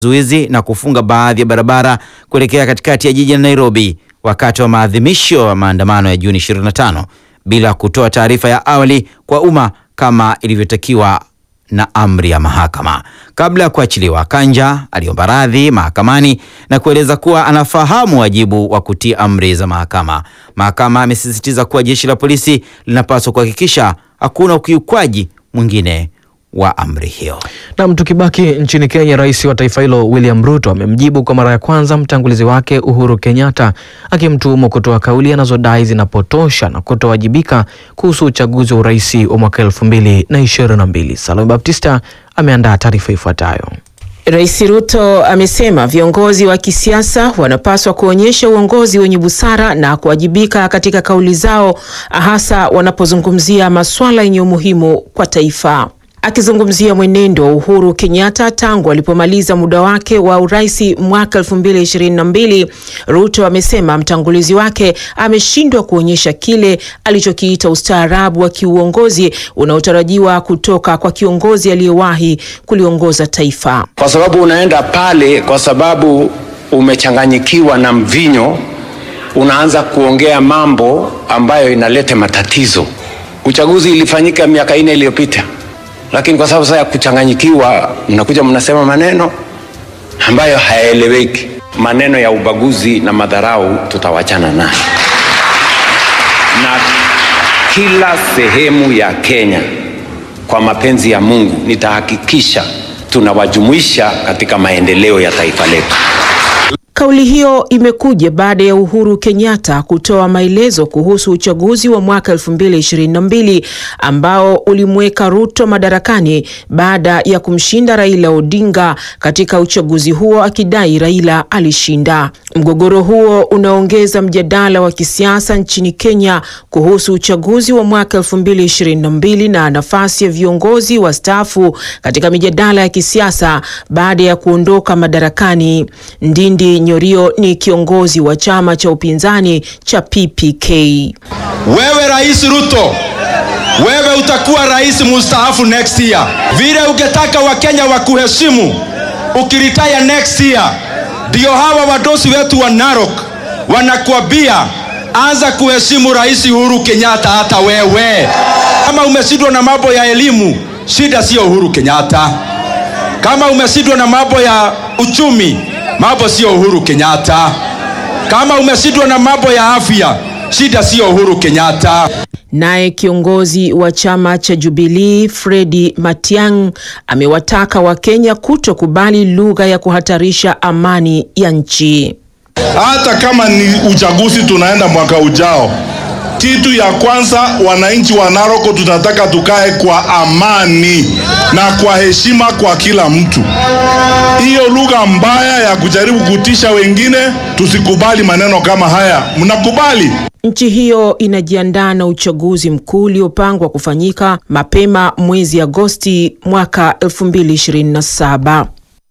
zuizi na kufunga baadhi ya barabara kuelekea katikati ya jiji la Nairobi wakati wa maadhimisho ya maandamano ya Juni 25 bila kutoa taarifa ya awali kwa umma kama ilivyotakiwa na amri ya mahakama. Kabla ya kuachiliwa, Kanja aliomba radhi mahakamani na kueleza kuwa anafahamu wajibu wa kutii amri za mahakama. Mahakama amesisitiza kuwa jeshi la polisi linapaswa kuhakikisha hakuna ukiukwaji mwingine wa amri hiyo. Nam, tukibaki nchini Kenya, rais wa taifa hilo William Ruto amemjibu kwa mara ya kwanza mtangulizi wake Uhuru Kenyatta akimtuhumu kutoa kauli anazodai zinapotosha na kutowajibika kuhusu uchaguzi wa urais wa mwaka elfu mbili na ishirini na mbili. Salome Baptista ameandaa taarifa ifuatayo. Rais Ruto amesema viongozi wa kisiasa wanapaswa kuonyesha uongozi wenye busara na kuwajibika katika kauli zao, hasa wanapozungumzia masuala yenye umuhimu kwa taifa. Akizungumzia mwenendo wa Uhuru Kenyatta tangu alipomaliza muda wake wa urais mwaka 2022, Ruto amesema mtangulizi wake ameshindwa kuonyesha kile alichokiita ustaarabu wa kiuongozi unaotarajiwa kutoka kwa kiongozi aliyewahi kuliongoza taifa. Kwa sababu unaenda pale kwa sababu umechanganyikiwa na mvinyo, unaanza kuongea mambo ambayo inaleta matatizo. Uchaguzi ilifanyika miaka ine iliyopita lakini kwa sababu sasa ya kuchanganyikiwa, mnakuja mnasema maneno ambayo hayaeleweki. Maneno ya ubaguzi na madharau tutawachana nayo, na kila sehemu ya Kenya, kwa mapenzi ya Mungu, nitahakikisha tunawajumuisha katika maendeleo ya taifa letu. Kauli hiyo imekuja baada ya Uhuru Kenyatta kutoa maelezo kuhusu uchaguzi wa mwaka 2022 ambao ulimweka Ruto madarakani baada ya kumshinda Raila Odinga katika uchaguzi huo akidai Raila alishinda. Mgogoro huo unaongeza mjadala wa kisiasa nchini Kenya kuhusu uchaguzi wa mwaka 2022 na nafasi ya viongozi wastaafu katika mijadala ya kisiasa baada ya kuondoka madarakani. Ndindi Nyorio ni kiongozi wa chama cha upinzani cha PPK. Wewe Rais Ruto, wewe utakuwa rais mustaafu next year. Vile ungetaka Wakenya wakuheshimu ukiritaya next year, ndio hawa wadosi wetu wa Narok wanakuambia anza kuheshimu Rais Uhuru Kenyatta. Hata wewe kama umeshindwa na mambo ya elimu, shida sio Uhuru Kenyatta. Kama umeshindwa na mambo ya uchumi mambo sio Uhuru Kenyatta. Kama umeshindwa na mambo ya afya, shida sio Uhuru Kenyatta. Naye kiongozi wa chama cha Jubilee Fredi Matiang'i amewataka Wakenya kutokubali lugha ya kuhatarisha amani ya nchi. Hata kama ni uchaguzi tunaenda mwaka ujao, kitu ya kwanza, wananchi wa Narok tunataka tukae kwa amani na kwa heshima kwa kila mtu. Hiyo lugha mbaya ya kujaribu kutisha wengine, tusikubali maneno kama haya. Mnakubali? Nchi hiyo inajiandaa na uchaguzi mkuu uliopangwa kufanyika mapema mwezi Agosti mwaka 2027.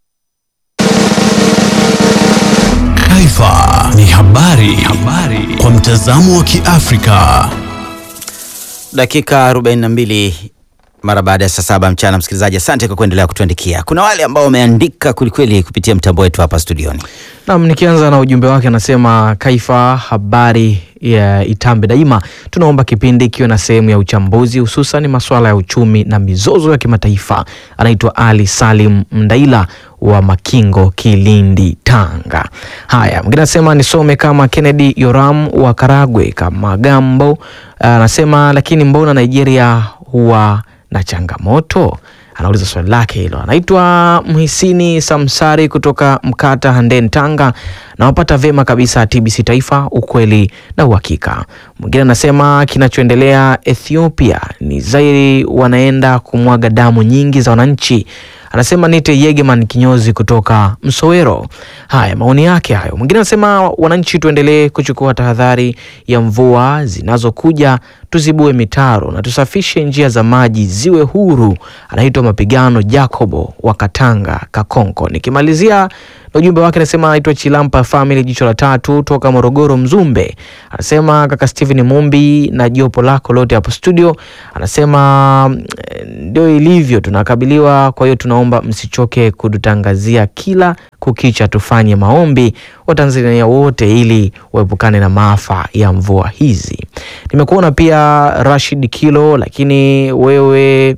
Taifa ni habari, habari kwa mtazamo wa Kiafrika. Dakika 42 mara baada ya saa saba mchana. Msikilizaji, asante kwa kuendelea kutuandikia. Kuna wale ambao wameandika kwelikweli kupitia mtambo wetu hapa studioni. Nam, nikianza na ujumbe wake anasema, Kaifa habari ya Itambe Daima, tunaomba kipindi ikiwe na sehemu ya uchambuzi, hususan masuala ya uchumi na mizozo ya kimataifa. Anaitwa Ali Salim Mdaila wa Makingo, Kilindi, Tanga. Haya, mwingine anasema nisome kama Kennedy Yoram wa Karagwe kama Gambo, anasema lakini mbona Nigeria huwa na changamoto? Anauliza swali lake hilo. Anaitwa Mhisini Samsari kutoka Mkata, Handeni, Tanga. Nawapata vema kabisa TBC Taifa, ukweli na uhakika. Mwingine anasema kinachoendelea Ethiopia ni zairi wanaenda kumwaga damu nyingi za wananchi. Anasema nite Yegeman kinyozi kutoka Msowero. Haya, maoni yake hayo. Mwingine anasema wananchi, tuendelee kuchukua tahadhari ya mvua zinazokuja tuzibue mitaro na tusafishe njia za maji ziwe huru. Anaitwa Mapigano Jacobo wa Katanga Kakonko. Nikimalizia na ujumbe wake anasema anaitwa Chilampa Family jicho la tatu toka Morogoro Mzumbe. Anasema kaka Steven Mumbi na jopo lako lote hapo studio. Anasema eh, ndio ilivyo tunakabiliwa, kwa hiyo tunaomba msichoke kututangazia kila kukicha, tufanye maombi Watanzania wote ili waepukane na maafa ya mvua hizi. Nimekuona pia Rashid Kilo, lakini wewe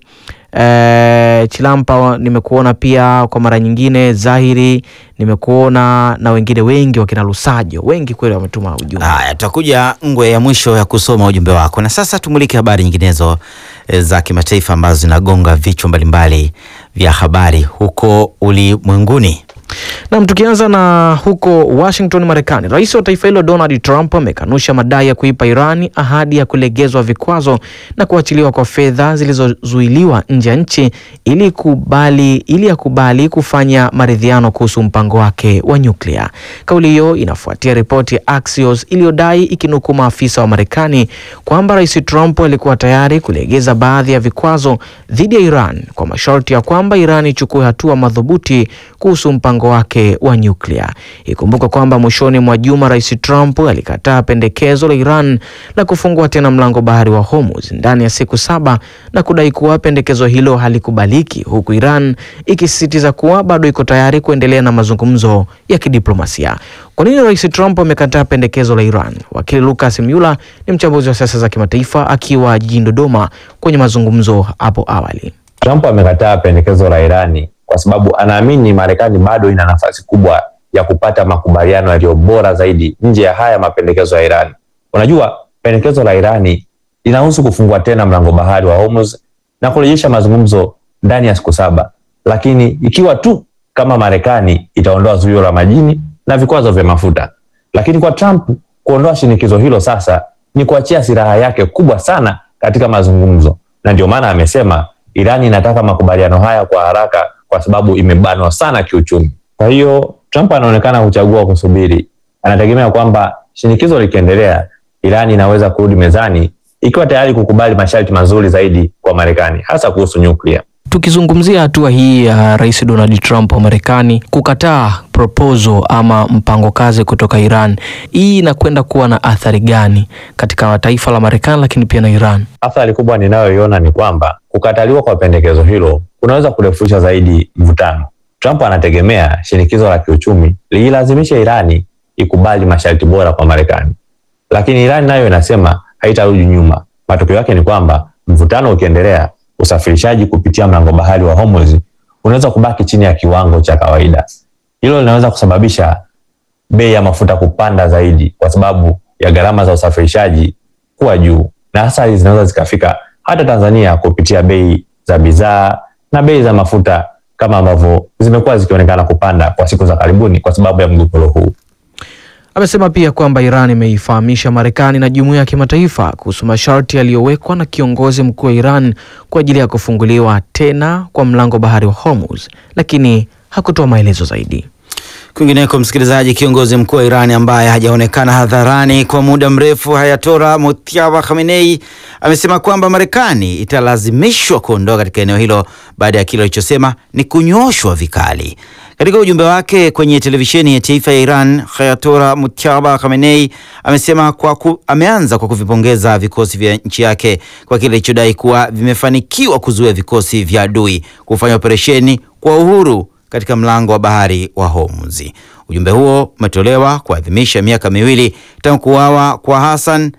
Eh, Chilampa nimekuona pia kwa mara nyingine, Zahiri nimekuona na wengine wengi, wakina Lusajo wengi kweli wametuma ujumbe. Haya, tutakuja ngwe ya mwisho ya kusoma ujumbe wako, na sasa tumulike habari nyinginezo eh, za kimataifa ambazo zinagonga vichwa mbalimbali vya habari huko ulimwenguni. Nam, tukianza na huko Washington, Marekani, rais wa taifa hilo Donald Trump amekanusha madai ya kuipa Irani ahadi ya kulegezwa vikwazo na kuachiliwa kwa fedha zilizozuiliwa nje ya nchi ili kubali, ili akubali kufanya maridhiano kuhusu mpango wake wa nyuklia. Kauli hiyo inafuatia ripoti ya Axios iliyodai ikinukuu maafisa wa Marekani kwamba rais Trump alikuwa tayari kulegeza baadhi ya vikwazo dhidi ya Iran kwa masharti ya kwamba Iran ichukue hatua madhubuti kuhusu mpango wake wa nyuklia. Ikumbuka kwamba mwishoni mwa juma rais Trump alikataa pendekezo la Iran la kufungua tena mlango bahari wa Hormuz ndani ya siku saba na kudai kuwa pendekezo hilo halikubaliki, huku Iran ikisisitiza kuwa bado iko tayari kuendelea na mazungumzo ya kidiplomasia. Kwa nini rais Trump amekataa pendekezo la Iran? Wakili Lucas Myula ni mchambuzi wa siasa za kimataifa akiwa jijini Dodoma kwenye mazungumzo hapo awali. Trump amekataa pendekezo la Irani kwa sababu anaamini Marekani bado ina nafasi kubwa ya kupata makubaliano yaliyo bora zaidi nje ya haya mapendekezo ya Irani. Unajua, pendekezo la Irani linahusu kufungua tena mlango bahari wa Hormuz na kurejesha mazungumzo ndani ya siku saba, lakini ikiwa tu kama Marekani itaondoa zuio la majini na vikwazo vya mafuta. Lakini kwa Trump kuondoa shinikizo hilo sasa ni kuachia silaha yake kubwa sana katika mazungumzo, na ndio maana amesema Irani inataka makubaliano haya kwa haraka kwa sababu imebanwa sana kiuchumi. Kwa hiyo Trump anaonekana kuchagua kusubiri. Anategemea kwamba shinikizo likiendelea, Irani inaweza kurudi mezani ikiwa tayari kukubali masharti mazuri zaidi kwa Marekani, hasa kuhusu nyuklia. Tukizungumzia hatua hii ya Rais Donald Trump wa Marekani kukataa proposal ama mpango kazi kutoka Iran, hii inakwenda kuwa na athari gani katika taifa la Marekani lakini pia na Iran? Athari kubwa ninayoiona ni kwamba kukataliwa kwa pendekezo hilo kunaweza kurefusha zaidi mvutano. Trump anategemea shinikizo la kiuchumi liilazimisha Irani ikubali masharti bora kwa Marekani, lakini Irani nayo inasema haitarudi nyuma. Matokeo yake ni kwamba mvutano ukiendelea, usafirishaji kupitia mlango bahari wa Hormuz unaweza kubaki chini ya kiwango cha kawaida. Hilo linaweza kusababisha bei ya mafuta kupanda zaidi kwa sababu ya gharama za usafirishaji kuwa juu, na athari zinaweza zikafika hata Tanzania kupitia bei za bidhaa na bei za mafuta kama ambavyo zimekuwa zikionekana kupanda kwa siku za karibuni kwa sababu ya mgogoro huu. Amesema pia kwamba Iran imeifahamisha Marekani na jumuiya ya kimataifa kuhusu masharti yaliyowekwa na kiongozi mkuu wa Iran kwa ajili ya kufunguliwa tena kwa mlango bahari wa Hormuz, lakini hakutoa maelezo zaidi. Kwingineko, msikilizaji, kiongozi mkuu wa Irani ambaye hajaonekana hadharani kwa muda mrefu, Hayatola Mojtaba Khamenei amesema kwamba Marekani italazimishwa kuondoka katika eneo hilo baada ya kile alichosema ni kunyoshwa vikali. Katika ujumbe wake kwenye televisheni ya taifa ya Iran, Hayatola Mojtaba Khamenei amesema kwa ku, ameanza kwa kuvipongeza vikosi vya nchi yake kwa kile alichodai kuwa vimefanikiwa kuzuia vikosi vya adui kufanya operesheni kwa uhuru katika mlango wa bahari wa Hormuz. Ujumbe huo umetolewa kuadhimisha miaka miwili tangu kuuawa kwa Hassan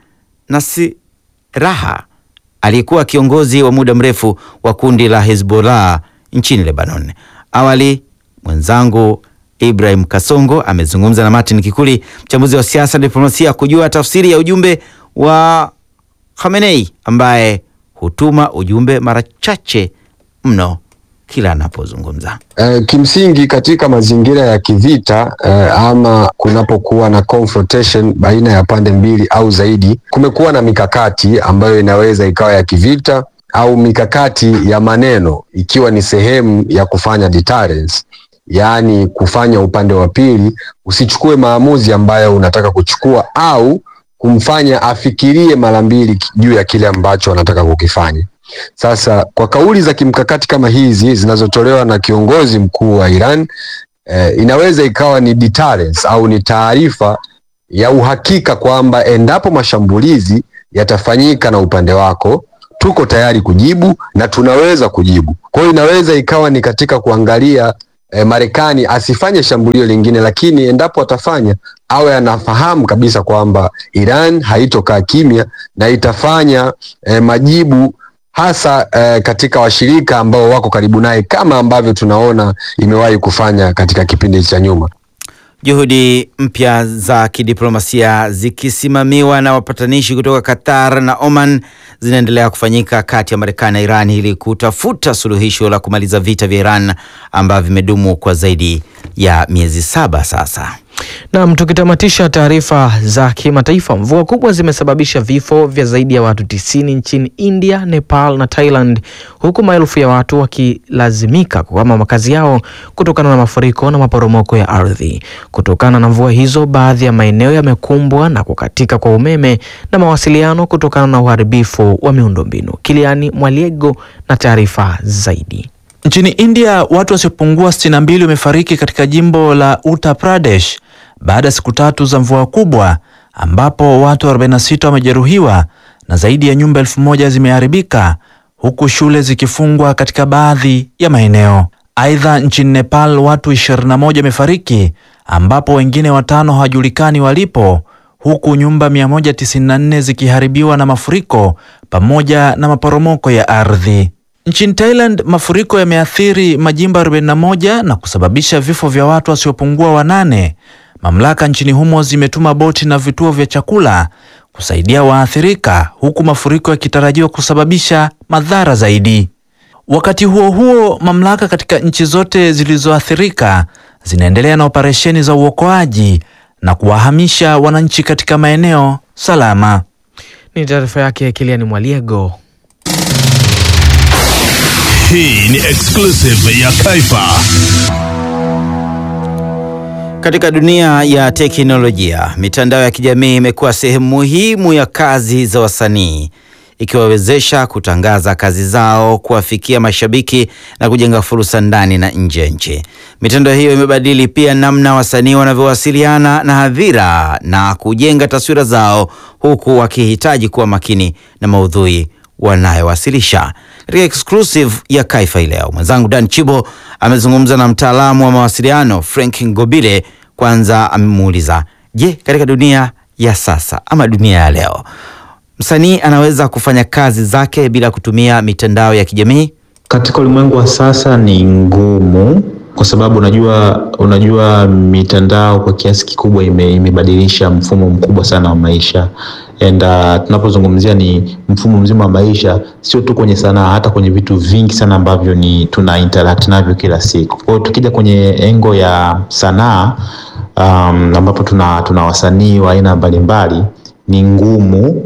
Nasrallah aliyekuwa kiongozi wa muda mrefu wa kundi la Hezbollah nchini Lebanon. Awali mwenzangu Ibrahim Kasongo amezungumza na Martin Kikuli, mchambuzi wa siasa na diplomasia, kujua tafsiri ya ujumbe wa Khamenei ambaye hutuma ujumbe mara chache mno kila anapozungumza. Uh, kimsingi katika mazingira ya kivita uh, ama kunapokuwa na confrontation baina ya pande mbili au zaidi, kumekuwa na mikakati ambayo inaweza ikawa ya kivita au mikakati ya maneno ikiwa ni sehemu ya kufanya deterrence, yaani kufanya upande wa pili usichukue maamuzi ambayo unataka kuchukua au kumfanya afikirie mara mbili juu ya kile ambacho anataka kukifanya. Sasa kwa kauli za kimkakati kama hizi zinazotolewa na kiongozi mkuu wa Iran eh, inaweza ikawa ni deterrence au ni taarifa ya uhakika kwamba endapo mashambulizi yatafanyika na upande wako, tuko tayari kujibu na tunaweza kujibu. Kwa hiyo inaweza ikawa ni katika kuangalia eh, Marekani asifanye shambulio lingine, lakini endapo atafanya awe anafahamu kabisa kwamba Iran haitokaa kimya na itafanya eh, majibu hasa eh, katika washirika ambao wako karibu naye kama ambavyo tunaona imewahi kufanya katika kipindi cha nyuma. Juhudi mpya za kidiplomasia zikisimamiwa na wapatanishi kutoka Qatar na Oman zinaendelea kufanyika kati ya Marekani na Iran ili kutafuta suluhisho la kumaliza vita vya Iran ambavyo vimedumu kwa zaidi ya miezi saba sasa. Nam, tukitamatisha taarifa za kimataifa, mvua kubwa zimesababisha vifo vya zaidi ya watu tisini nchini India, Nepal na Thailand, huku maelfu ya watu wakilazimika kuhama makazi yao kutokana na mafuriko na maporomoko ya ardhi. Kutokana na mvua hizo, baadhi ya maeneo yamekumbwa na kukatika kwa umeme na mawasiliano kutokana na uharibifu wa miundombinu. Kiliani Mwaliego na taarifa zaidi. Nchini India watu wasiopungua 62 wamefariki katika jimbo la Uttar Pradesh baada ya siku tatu za mvua kubwa ambapo watu 46 wamejeruhiwa na zaidi ya nyumba elfu moja zimeharibika huku shule zikifungwa katika baadhi ya maeneo. Aidha, nchini Nepal watu 21 wamefariki ambapo wengine watano hawajulikani walipo huku nyumba 194 zikiharibiwa na mafuriko pamoja na maporomoko ya ardhi. Nchini Thailand mafuriko yameathiri majimbo 41 na kusababisha vifo vya watu wasiopungua wanane. Mamlaka nchini humo zimetuma boti na vituo vya chakula kusaidia waathirika huku mafuriko yakitarajiwa kusababisha madhara zaidi. Wakati huo huo, mamlaka katika nchi zote zilizoathirika zinaendelea na operesheni za uokoaji na kuwahamisha wananchi katika maeneo salama. Ni taarifa yake Kiliani Mwaliego. Hii ni exclusive ya Kaifa. Katika dunia ya teknolojia, mitandao ya kijamii imekuwa sehemu muhimu ya kazi za wasanii, ikiwawezesha kutangaza kazi zao, kuwafikia mashabiki na kujenga fursa ndani na nje ya nchi. Mitandao hiyo imebadili pia namna wasanii wanavyowasiliana na hadhira na kujenga taswira zao, huku wakihitaji kuwa makini na maudhui wanayowasilisha. Katika exclusive ya Kaifa hii leo, mwenzangu Dan Chibo amezungumza na mtaalamu wa mawasiliano Frank Ngobile. Kwanza amemuuliza, je, katika dunia ya sasa ama dunia ya leo msanii anaweza kufanya kazi zake bila kutumia mitandao ya kijamii? Katika ulimwengu wa sasa ni ngumu kwa sababu unajua, unajua mitandao kwa kiasi kikubwa ime, imebadilisha mfumo mkubwa sana wa maisha and uh, tunapozungumzia ni mfumo mzima wa maisha, sio tu kwenye sanaa, hata kwenye vitu vingi sana ambavyo ni tuna interact navyo kila siku. Kwa hiyo tukija kwenye engo ya sanaa um, ambapo tuna, tuna wasanii wa aina mbalimbali ni ngumu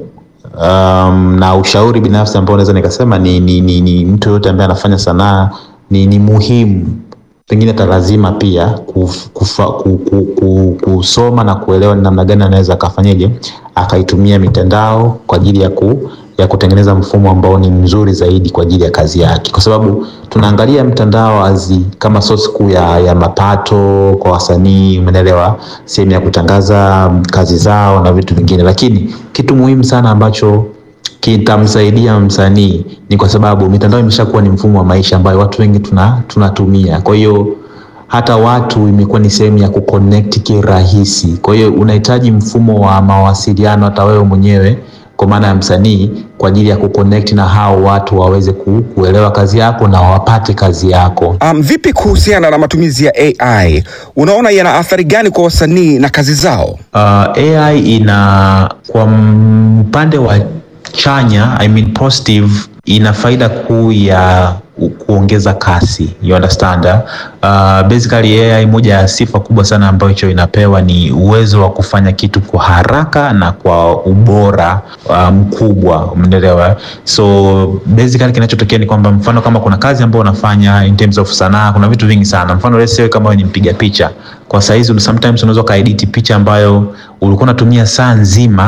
um, na ushauri binafsi ambao naweza nikasema ni, ni, ni, ni mtu yoyote ambaye anafanya sanaa ni, ni muhimu pengine hata lazima pia kuf, kufa, ku, ku, ku, kusoma na kuelewa ni namna gani anaweza akafanyaje akaitumia mitandao kwa ajili ya ku, ya kutengeneza mfumo ambao ni mzuri zaidi kwa ajili ya kazi yake, kwa sababu tunaangalia mtandao azi kama source kuu ya, ya mapato kwa wasanii, umeelewa, sehemu ya kutangaza kazi zao na vitu vingine, lakini kitu muhimu sana ambacho kitamsaidia msanii ni kwa sababu mitandao imeshakuwa ni mfumo wa maisha ambayo watu wengi tuna, tunatumia. Kwa hiyo hata watu imekuwa ni sehemu ya kuconnect kirahisi. Kwa hiyo unahitaji mfumo wa mawasiliano hata wewe mwenyewe kwa maana ya msanii kwa ajili ya kuconnect na hao watu waweze ku, kuelewa kazi yako na wapate kazi yako. Um, vipi kuhusiana na matumizi ya AI? Unaona yana athari gani kwa wasanii na kazi zao? Uh, AI ina kwa upande wa chanya I mean positive, ina faida kuu ya kuongeza kasi, you understand uh, basically AI, moja ya sifa kubwa sana ambacho inapewa ni uwezo wa kufanya kitu kwa haraka na kwa ubora uh, mkubwa, umeelewa? So basically kinachotokea ni kwamba mfano kama kuna kazi ambayo unafanya in terms of sanaa, kuna vitu vingi sana. Mfano let's say kama wewe ni mpiga picha, kwa saizi sometimes unaweza kaedit picha ambayo ulikuwa unatumia saa nzima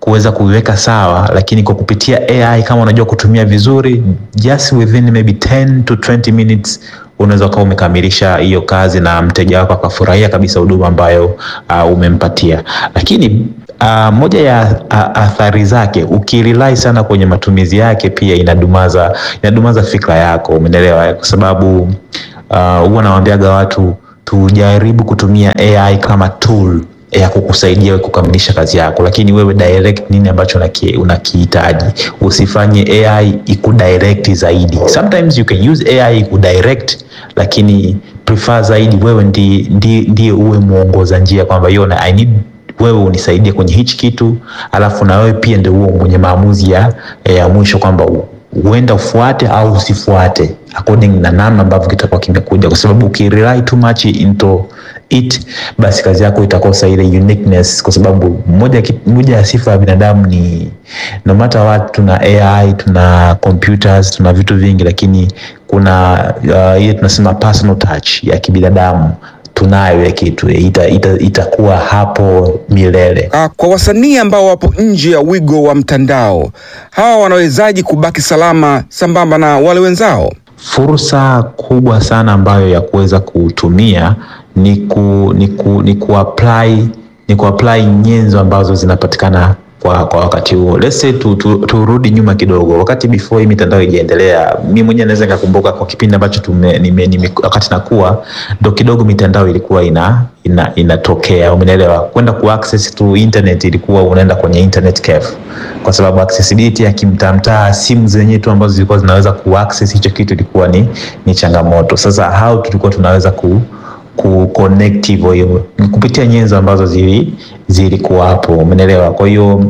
kuweza kuiweka sawa, lakini kwa kupitia AI kama unajua kutumia vizuri, just within maybe 10 to 20 minutes unaweza ukawa umekamilisha hiyo kazi na mteja wako akafurahia kabisa huduma ambayo uh, umempatia. Lakini uh, moja ya uh, athari zake ukirely sana kwenye matumizi yake pia inadumaza inadumaza fikra yako, umeelewa? Kwa sababu uh, huwa nawaambiaga watu tujaribu kutumia AI kama tool ya kukusaidia wewe kukamilisha kazi yako, lakini wewe direct nini ambacho unaki- unakihitaji. Usifanye AI ikudirect zaidi. Sometimes you can use AI ikudirect, lakini prefer zaidi wewe ndi, ndi, ndiye uwe mwongoza njia kwamba yo na I need wewe unisaidie kwenye hichi kitu, alafu na wewe pia ndio uwe mwenye maamuzi ya, ya mwisho kwamba u- huenda ufuate au usifuate according na namna ambavyo kitakuwa kimekuja, kwa sababu ukirely too much into it, basi kazi yako itakosa ile uniqueness, kwa sababu moja, ki- moja ya sifa ya binadamu ni no matter what, tuna AI tuna computers tuna vitu vingi, lakini kuna uh, ile tunasema personal touch ya kibinadamu tunayo ya kitu ita, ita, itakuwa hapo milele. Ah, kwa wasanii ambao wapo nje ya wigo wa mtandao, hawa wanawezaji kubaki salama sambamba na wale wenzao? Fursa kubwa sana ambayo ya kuweza kutumia ni ku, ni ku, ni kuapply ni kuapply nyenzo ambazo zinapatikana kwa, kwa wakati huo. Let's say tu, tu, turudi nyuma kidogo, wakati before hii mitandao ijaendelea, mi mwenyewe naweza nikakumbuka kwa kipindi ambacho tume, nime, nime, wakati nakuwa ndo kidogo mitandao ilikuwa ina ina inatokea, umeelewa? Kwenda ku access tu internet ilikuwa unaenda kwenye internet cafe, kwa sababu accessibility ya kimtamtaa, simu zenyewe tu ambazo zilikuwa zinaweza ku access hicho kitu ilikuwa ni, ni changamoto. Sasa how tulikuwa tunaweza ku ku connect hivyo hivyo Ni kupitia nyenzo ambazo zili zilikuwa hapo, umeelewa? Kwa hiyo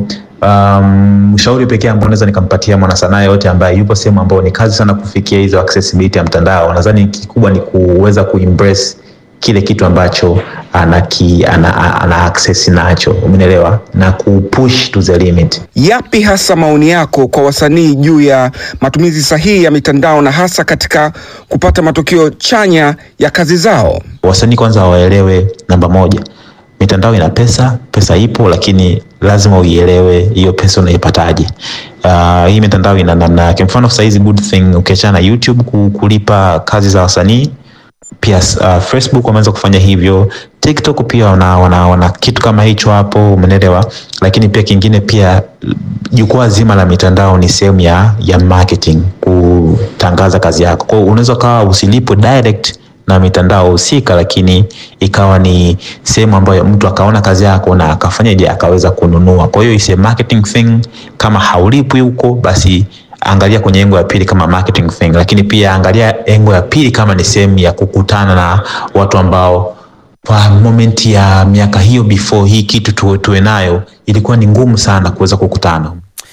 um, ushauri pekee ambao naweza nikampatia mwanasanaa yote ambaye yupo sehemu ambayo ni kazi sana kufikia hizo accessibility ya mtandao, nadhani kikubwa ni kuweza kuembrace kile kitu ambacho anaki, ana, ana access nacho, umeelewa, na kupush to the limit. Yapi hasa maoni yako kwa wasanii juu ya matumizi sahihi ya mitandao na hasa katika kupata matokeo chanya ya kazi zao? Wasanii kwanza waelewe, namba moja, mitandao ina pesa, pesa ipo, lakini lazima uielewe hiyo pesa unaipataje. Uh, hii mitandao ina namna yake. Mfano sasa hizi good thing ukiachana na YouTube ku- kulipa kazi za wasanii pia uh, Facebook wameanza kufanya hivyo, TikTok pia wana, wana, wana kitu kama hicho hapo, umeelewa. Lakini pia kingine pia jukwaa zima la mitandao ni sehemu ya, ya marketing, kutangaza kazi yako. Kwa hiyo unaweza ukawa usilipwe direct na mitandao husika, lakini ikawa ni sehemu ambayo mtu akaona kazi yako na akafanyaje, akaweza kununua. Kwa hiyo is a marketing thing. Kama haulipwi huko, basi angalia kwenye engo ya pili kama marketing thing, lakini pia angalia engo ya pili kama ni sehemu ya kukutana na watu ambao kwa moment ya miaka hiyo before hii kitu tuwe, tuwe nayo ilikuwa ni ngumu sana kuweza kukutana.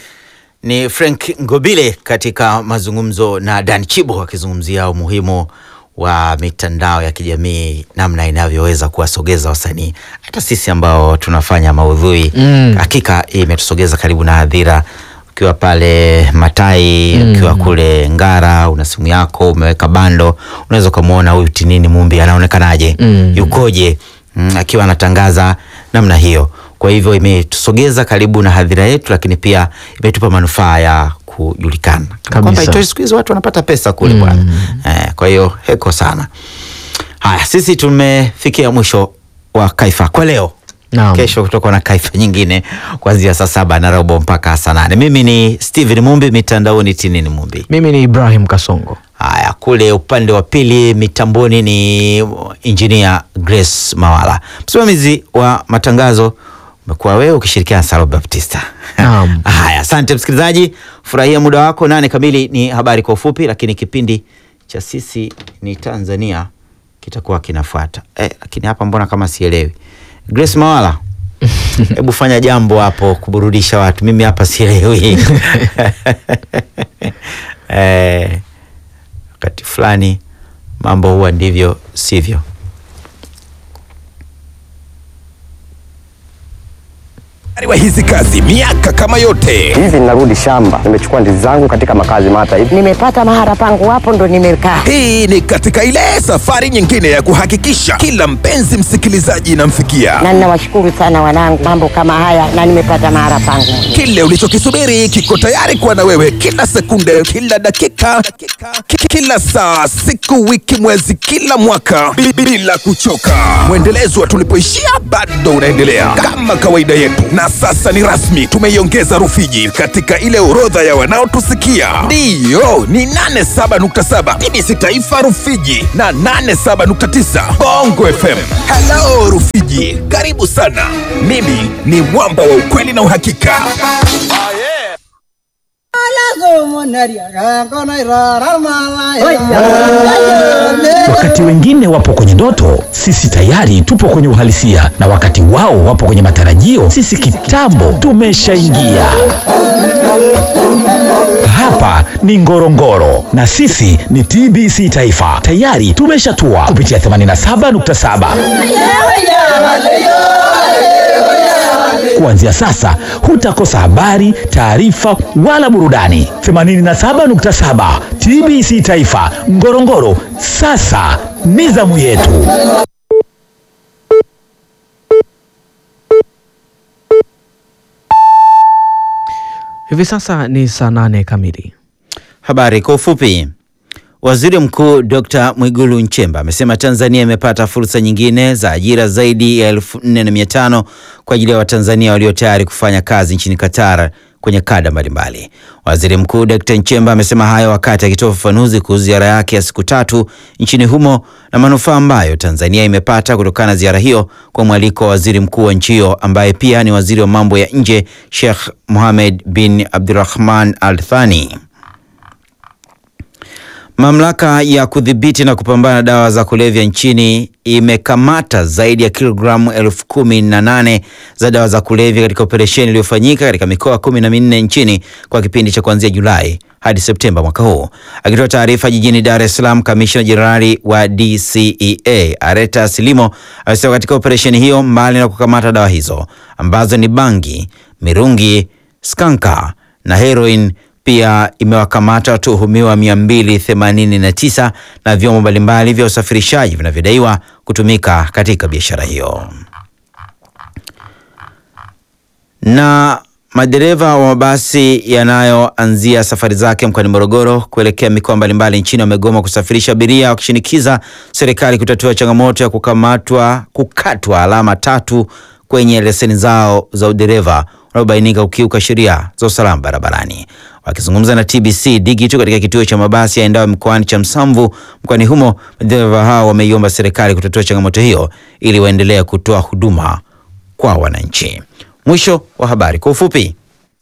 Ni Frank Ngobile katika mazungumzo na Dan Chibo akizungumzia umuhimu wa mitandao ya kijamii, namna inavyoweza kuwasogeza wasanii, hata sisi ambao tunafanya maudhui Mm. hakika imetusogeza karibu na hadhira. Ukiwa pale Matai, Mm. ukiwa kule Ngara, una simu yako umeweka bando, unaweza ukamwona huyu Tinini Mumbi anaonekanaje, Mm. yukoje, mm, akiwa anatangaza namna hiyo. Kwa hivyo imetusogeza karibu na hadhira yetu, lakini pia imetupa manufaa ya kujulikana Kana kwamba itoshi, siku hizi watu wanapata pesa kule bwana. Eh, kwa hiyo heko sana. Haya, sisi tumefikia mwisho wa Kaifa kwa leo. Naam. Kesho kutakuwa na Kaifa nyingine kuanzia saa saba na robo mpaka saa nane. Mimi ni Steven Mumbi, mitandaoni Tinini Mumbi. Mimi ni Ibrahim Kasongo. Haya, kule upande wa pili mitamboni ni injinia Grace Mawala. Msimamizi wa matangazo umekuwa wewe ukishirikiana na Salo Baptista. Naam. Haya, asante msikilizaji, furahia muda wako. Nane kamili ni habari kwa ufupi, lakini kipindi cha sisi ni Tanzania kitakuwa kinafuata. Eh, lakini hapa mbona kama sielewi. Grace Mawala, hebu fanya jambo hapo kuburudisha watu, mimi hapa sielewi. eh, wakati fulani mambo huwa ndivyo sivyo. wa hizi kazi miaka kama yote. Hivi ninarudi shamba, nimechukua ndizi zangu katika makazi mata hivi. Nimepata mahara pangu hapo ndo nimekaa. Hii ni katika ile safari nyingine ya kuhakikisha kila mpenzi msikilizaji inamfikia Na ninawashukuru sana wanangu, mambo kama haya na nimepata mahara pangu. kile ulichokisubiri kiko tayari kuwa na wewe kila sekunde, kila dakika, ki- kila saa, siku, wiki, mwezi, kila mwaka bi- bila kuchoka. Mwendelezo wa tulipoishia bado unaendelea kama kawaida yetu, na sasa ni rasmi, tumeiongeza Rufiji katika ile orodha ya wanaotusikia. Ndiyo, ni 87.7 TBC Taifa Rufiji na 87.9 Bongo FM. Hello Rufiji, karibu sana. Mimi ni mwamba wa ukweli na uhakika. Wakati wengine wapo kwenye ndoto, sisi tayari tupo kwenye uhalisia, na wakati wao wapo kwenye matarajio, sisi kitambo tumeshaingia. Hapa ni Ngorongoro na sisi ni TBC Taifa, tayari tumeshatua kupitia 87.7. Kuanzia sasa hutakosa habari, taarifa wala burudani. 87.7 TBC Taifa Ngorongoro, sasa ni zamu yetu. Hivi sasa ni saa nane kamili. Habari kwa ufupi. Waziri Mkuu Dr. Mwigulu Nchemba amesema Tanzania imepata fursa nyingine za ajira zaidi ya 4500 kwa ajili ya Watanzania walio tayari kufanya kazi nchini Qatar kwenye kada mbalimbali. Waziri Mkuu Dr. Nchemba amesema hayo wakati akitoa ufafanuzi kuhusu ziara yake ya siku tatu nchini humo na manufaa ambayo Tanzania imepata kutokana na ziara hiyo kwa mwaliko wa waziri mkuu wa nchi hiyo ambaye pia ni waziri wa mambo ya nje Sheikh Mohammed bin Abdulrahman Al Thani. Mamlaka ya kudhibiti na kupambana na dawa za kulevya nchini imekamata zaidi ya kilogramu elfu kumi na nane za dawa za kulevya katika operesheni iliyofanyika katika mikoa kumi na minne nchini kwa kipindi cha kuanzia Julai hadi Septemba mwaka huu. Akitoa taarifa jijini Dar es Salaam, kamishna jenerali wa DCEA Areta Silimo amesema katika operesheni hiyo, mbali na kukamata dawa hizo ambazo ni bangi, mirungi, skanka na heroin pia imewakamata watuhumiwa 289 na vyombo mbalimbali vya usafirishaji vinavyodaiwa kutumika katika biashara hiyo. Na madereva wa mabasi yanayoanzia safari zake mkoani Morogoro kuelekea mikoa mbalimbali nchini wamegoma kusafirisha abiria wakishinikiza serikali kutatua changamoto ya kukamatwa kukatwa alama tatu kwenye leseni zao za udereva unaobainika kukiuka sheria za usalama barabarani. Wakizungumza na TBC Digital katika kituo cha mabasi yaendayo mkoani cha Msamvu mkoani humo, madereva hao wameiomba serikali kutatua changamoto hiyo ili waendelee kutoa huduma kwa wananchi. Mwisho wa habari kwa ufupi.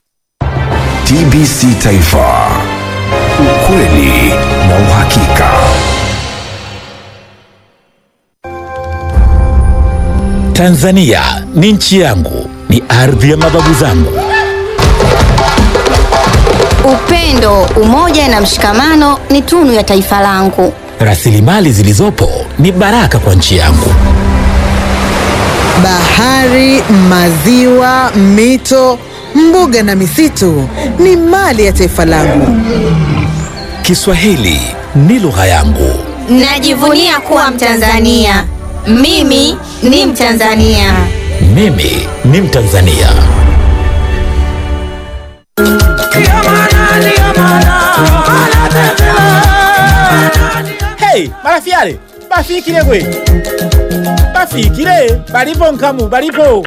TBC Taifa, ukweli na uhakika. Tanzania ni nchi yangu, ni ardhi ya mababu zangu. Upendo, umoja na mshikamano ni tunu ya taifa langu. Rasilimali zilizopo ni baraka kwa nchi yangu. Bahari, maziwa, mito, mbuga na misitu ni mali ya taifa langu. Kiswahili ni lugha yangu. Najivunia kuwa Mtanzania. Mimi ni Mtanzania. Mimi ni Mtanzania. Hey, marafiale bafikile gwe bafikile balipo nkamu balipo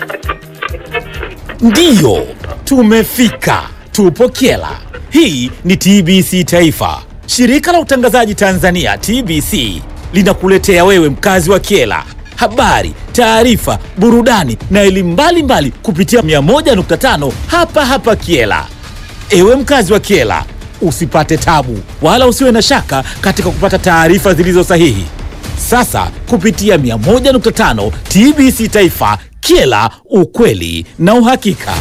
Ndiyo, tumefika, tupo Kyela. Hii ni TBC Taifa. Shirika la utangazaji Tanzania TBC linakuletea wewe mkazi wa Kyela habari, taarifa, burudani na elimu mbalimbali kupitia 101.5 hapa hapa Kyela. Ewe mkazi wa Kyela, usipate tabu wala usiwe na shaka katika kupata taarifa zilizo sahihi. Sasa kupitia 101.5 TBC Taifa Kyela, ukweli na uhakika.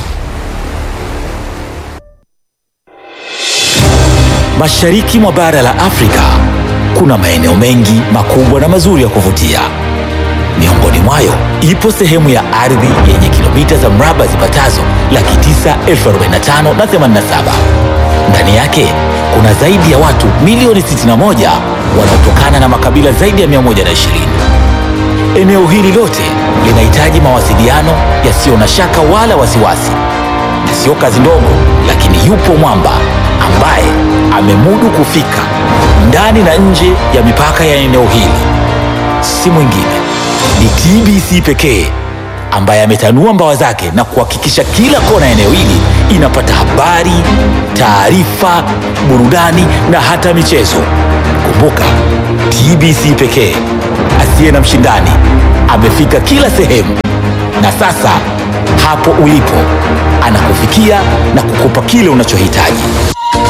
Mashariki mwa bara la Afrika kuna maeneo mengi makubwa na mazuri ya kuvutia. Miongoni mwayo ipo sehemu ya ardhi yenye kilomita kilomita za mraba zipatazo laki tisa elfu arobaini na tano na themanini na saba. Ndani yake kuna zaidi ya watu milioni 61 wanaotokana na makabila zaidi ya 120. Eneo hili lote linahitaji mawasiliano yasiyo na shaka wala wasiwasi, na sio kazi ndogo, lakini yupo mwamba ambaye amemudu kufika ndani na nje ya mipaka ya eneo hili. Si mwingine ni TBC pekee ambaye ametanua mbawa zake na kuhakikisha kila kona ya eneo hili inapata habari, taarifa, burudani na hata michezo. Kumbuka, TBC pekee asiye na mshindani amefika kila sehemu, na sasa hapo ulipo anakufikia na kukupa kile unachohitaji.